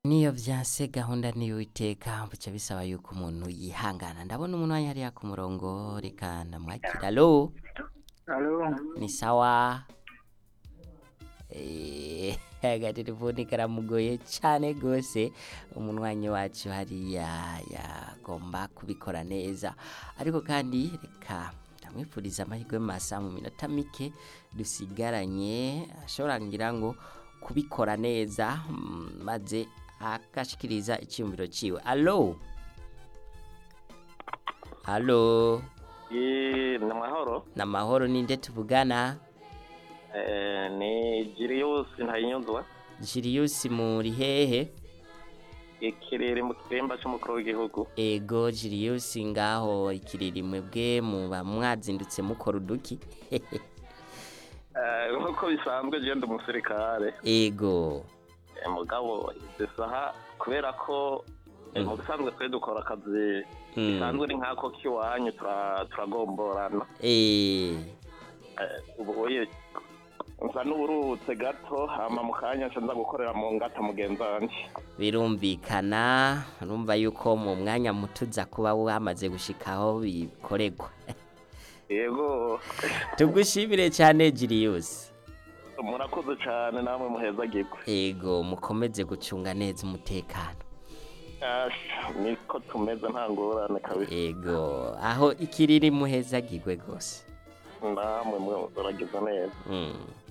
niyo vyanse gahunda niyo iteka buca bisaba yuko umuntu yihangana ndabona umuntu wanya hariya ku murongo reka ndamwakira alo Alo, ni sawa Eh, agatelefoni karamugoye cane gose umunwanyi wacu hariya yagomba kubikora neza ariko kandi reka ndamwifuriza amahirwe masa mu minota mike dusigaranye ashobora ngira ngo kubikora neza mm, maze agashikiriza icyumviro ciwe alo alo Ye, ni amahoro namahoro ninde tuvugana Eh, ni Jirius Ntayinyuzwa Julius muri hehe ikirere mu kiremba c'umukuru w'igihugu ego Julius ngaho ikiririmwe bwe muba mwazindutse mukora uduki Eh, nk'uko bisanzwe je ndi umusirikare ego Eh, mugabo izi saha kubera ko eh, Mm. mu bisanzwe twe dukora akazi Mm. bisanzwe ni nk'ako k'iwanyu tura- turagomborana eh Eh, ubu oye nsa n'uburutse gato hama mu kanya nca nza gukorera mu ngata mugenzi wanje birumvikana urumva yuko mu mwanya muto uza kuba wamaze gushikaho bikoregwa yego tugushimire cyane Julius murakoze cane namwe muhezagirwe ego mukomeze gucunga neza umutekano Asha, niko tumeze nta ngorane kabisa ego aho ikiriri muhezagirwe rwose namwe mwe muragize neza mm.